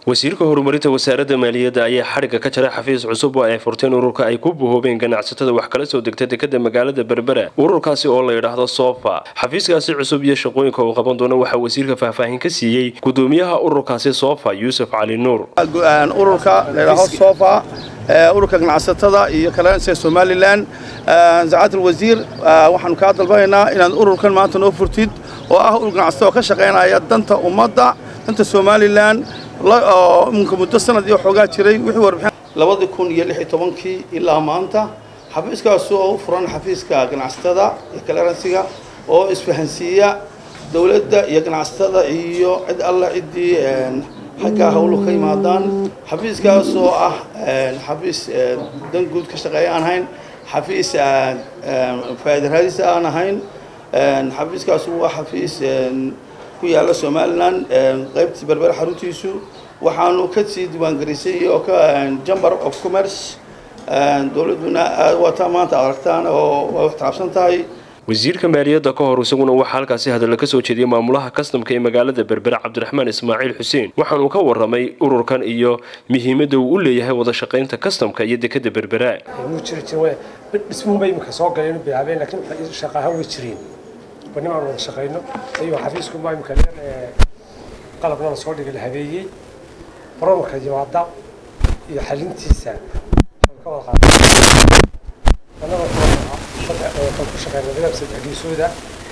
wasiirka horumarinta wasaaradda maaliyadda ayaa xadhigga ka jaray xafiis cusub oo ay furteen ururka ay ku buhoobeen ganacsatada wax kala soo degta dekada magaalada berbera ururkaasi oo la yidhaahdo sofa xafiiskaasi cusub iyo shaqooyinka uu qaban doono waxaa wasiirka faahfaahin ka siiyey gudoomiyaha ururkaasi sofa yuusuf cali nuur ururka ladhaho sofa ururka ganacsatada iyo kalansiga somalilan sacaad alwasiir waxaanu kaa dalbanaynaa inaad ururkan maanta noo furtid oo ah urur ganacsatada oo ka shaqaynaya danta ummadda danta somalilan iminka muddo sanad iyo xoogaa jiray wixii warbixin labadii kun iyo lix iyo tobankii ilaa maanta xafiiskaas oo u furan xafiiska ganacsatada iyo kalansiga oo isfahansiiya dowladda iyo ganacsatada iyo cid alla ciddii xaggaa hawlu ka yimaadaan xafiiskaas oo ah xafiis dan guud ka shaqeeya aan ahayn xafiis faa'iida raadis aan ahayn xafiiskaas waa xafiis ku yaalla somalilan qaybtii berbera xaruntiisu waxaanu ka sii diiwaangelisay oo ka chamber of commerce dowladduna waata maanta aragtaan oo waa wax taabsan tahay wasiirka maaliyadda ka hor isaguna waxaa halkaasi hadalla ka soo jeediyay maamulaha kastamka ee magaalada berbera cabdiraxmaan ismaaciil xuseen waxaanuu ka warramay ururkan iyo muhiimadda uu u leeyahay wada shaqaynta kastamka iyo dekada berbera dhismuunba iminka soo galeen bilaabeen laakiin shaqaaha way jireen bani aan wada shaqayno ayuu xafiiskunba iminka qalabna la soo dhigay la habeeyey baromka yimaada iyo xalintiisa ka wada qaada annaga kan ku shaqeyna nidaam sadexgeesooda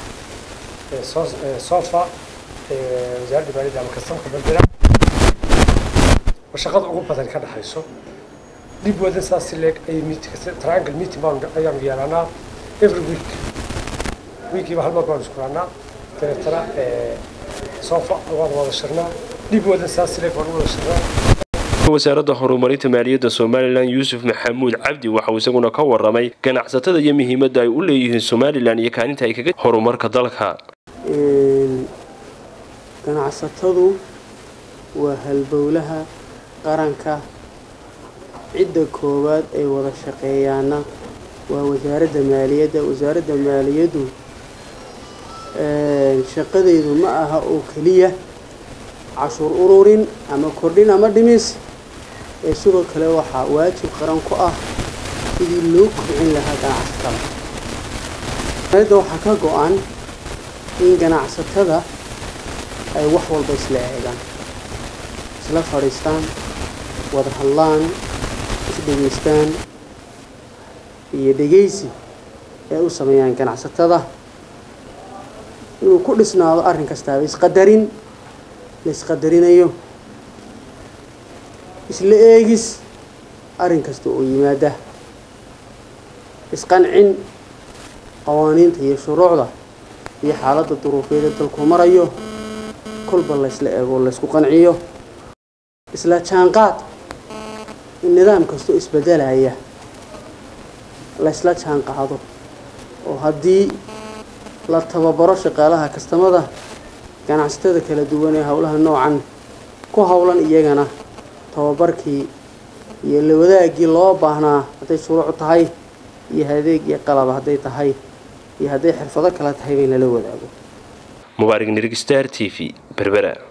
sofa wasaaradda maaliyadda ama kastamka berbera oo shaqada ugu badan ka dhexayso dib wadan saas leeg ay triangle meeting baan ayaanu yeelanaa every week wiikiiba hal mar baan isku raanaa dabeetana sofa waan wada shirnaa dib wadan saas leeg baan u wada shirnaa wasaaradda horumarinta maaliyadda somalilan yuusuf maxamuud cabdi waxauu isaguna ka warramay ganacsatada iyo muhiimadda ay u leeyihiin somalilan iyo kaalinta ay kaga horumarka dalka ganacsatadu waa halbowlaha qaranka cidda koowaad ay wada shaqeeyaana waa wasaaradda maaliyadda wasaaradda maaliyaddu shaqadeedu ma aha oo keliya cashuur ururin ama kordhin ama dhimis ee sidoo kale waxaa waajib qaran ku ah sidii loo kobcin lahaa ganacsatada maaliyadda waxaa ka go-an in ganacsatada ay wax walba isla eegaan isla fadhiistaan wada hadlaan isdhegaystaan iyo dhegaysi ay u sameeyaan ganacsatada inuu ku dhisnaado arrin kastaaba isqadarin la isqadarinayo isla eegis arrin kasta oo yimaada isqancin qawaaniinta iyo shuruucda iyo xaaladda duruufeeda dalku marayo kolba laysla eego laysku qanciyo isla jaanqaad in nidaam kastoo isbedelaya laysla jaanqaado oo haddii la tababaro shaqaalaha kastamada ganacsatada kala duwan ee howlaha noocan ku howlan iyagana tababarkii iyo la wadaagii loo baahnaa hadday shuruuc tahay iyo adeeg iyo qalaba hadday tahay iyo hadday xirfado kale tahay in lala wadaago mubaarig nirg star t v berbera